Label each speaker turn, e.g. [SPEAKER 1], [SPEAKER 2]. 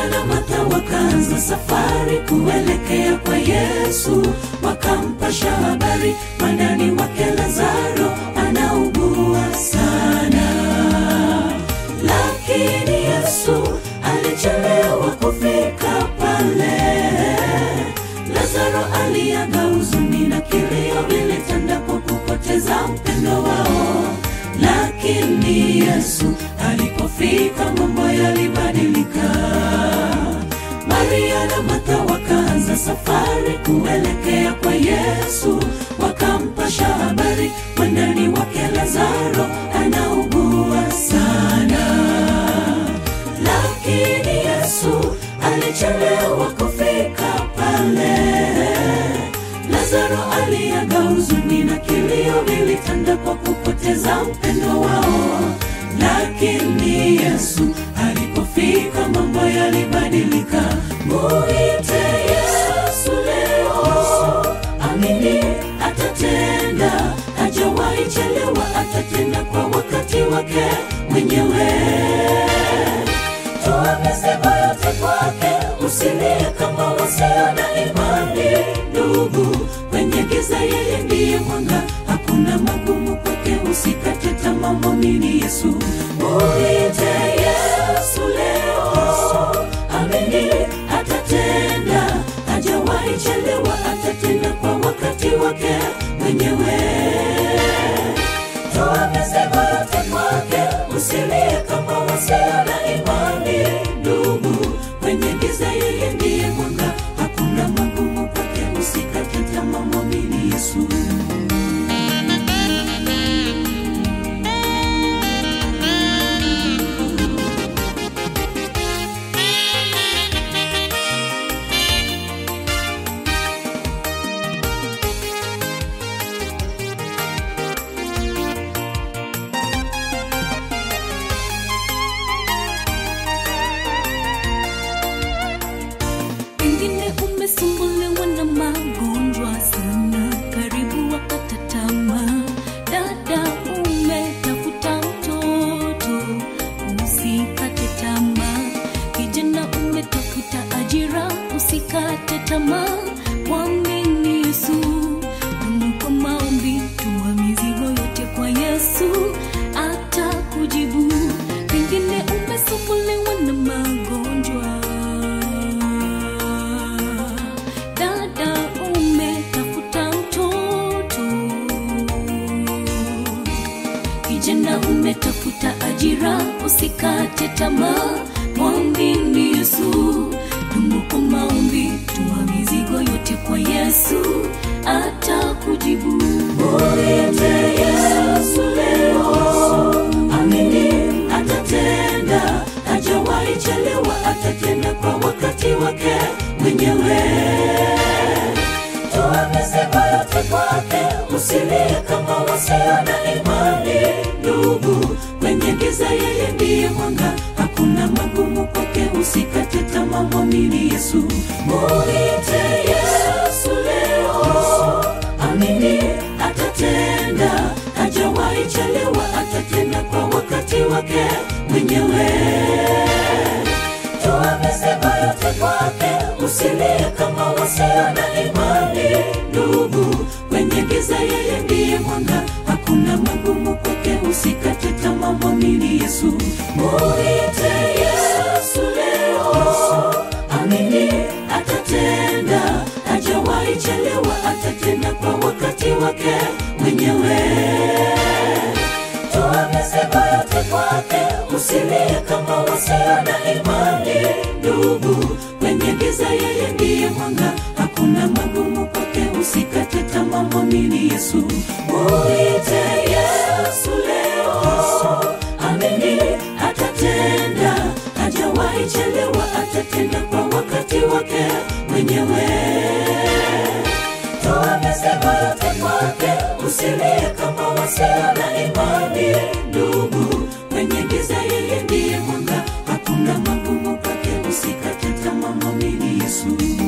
[SPEAKER 1] Maria na Martha wakaanza safari kuelekea kwa Yesu, wakampasha habari mwandani wake Lazaro anaugua sana, lakini Yesu alichelewa kufika pale. Lazaro aliaga, huzuni na kilio vilitanda kwa kupoteza mpendo wao, lakini Yesu alipofika mambo yalibadilika. Maria na Martha wakaanza safari kuelekea kwa Yesu, wakampasha habari mwandani wake Lazaro anaugua sana, lakini Yesu alichelewa kufika pale. Lazaro aliaga, huzuni na kilio vilitanda kwa kupoteza mpendo wao, lakini Yesu alipofika mambo yalibadilika. Muite Yesu leo, amini atatenda, hajawahi chelewa, atatenda kwa wakati wake mwenyewe. Toa mizigo yote kwake, usilie kama wasio na imani. Ndugu, kwenye giza yeye ndiye mwanga, hakuna magumu kwake, usikate tamaa, mwamini Yesu. Muite Yesu leo, amini atatenda, hajawahi chelewa, atatenda kwa wakati wake mwenyewe. Toa mizigo yote kwake, usilie kama wasio na imani. Ndugu, kwenye giza yeye ndiye mwanga, hakuna magumu kwake, usikate tamaa, mwamini Yesu.
[SPEAKER 2] Pengine umesumbuliwa na magonjwa sana, karibu wakata tamaa. Dada, umetafuta mtoto, usikate tamaa. Kijana, umetafuta ajira, usikate tamaa. Mwamini Yesu, dumu kwa maombi, tuma mizigo yote kwa Yesu, atakujibu. Pengine umesumbuliwa na magonjwa dada umetafuta mtoto kijana umetafuta ajira usikate tamaa mwambini yesu dumu kwa maombi tuma mizigo yote kwa yesu atakujibu
[SPEAKER 1] Muite Yesu leo, amini atatenda, hajawahi chelewa, atatenda kwa wakati wake mwenyewe. Toa mizigo yote kwake, usilie kama wasio na imani. Ndugu, kwenye giza yeye ndiye mwanga, hakuna magumu kwake, usikate tamaa, mwamini Yesu. Muite Yesu leo, amini atatenda, hajawahi chelewa, atatenda kwa wakati wake mwenyewe. Toa mizigo yote kwake, usilie kama wasio na imani. Ndugu, kwenye giza yeye ndiye mwanga, hakuna magumu kwake, usikate tamaa, mwamini Yesu. Muite Yesu leo, amini atatenda, hajawahi chelewa, atatenda kwa wakati wake mwenyewe. Toa mizigo yote kwake, usilie kama wasio na imani. Ndugu, kwenye giza yeye ndiye mwanga, hakuna magumu kwake, usikate tamaa, mwamini Yesu. Muite Yesu leo, amini atatenda, hajawahi chelewa, atatenda kwa wakati wake mwenyewe. Toa mizigo yote kwake, usilie kama wasio na imani. Ndugu, kwenye giza yeye ndiye mwanga, hakuna magumu kwake, usikate tamaa, mwamini Yesu.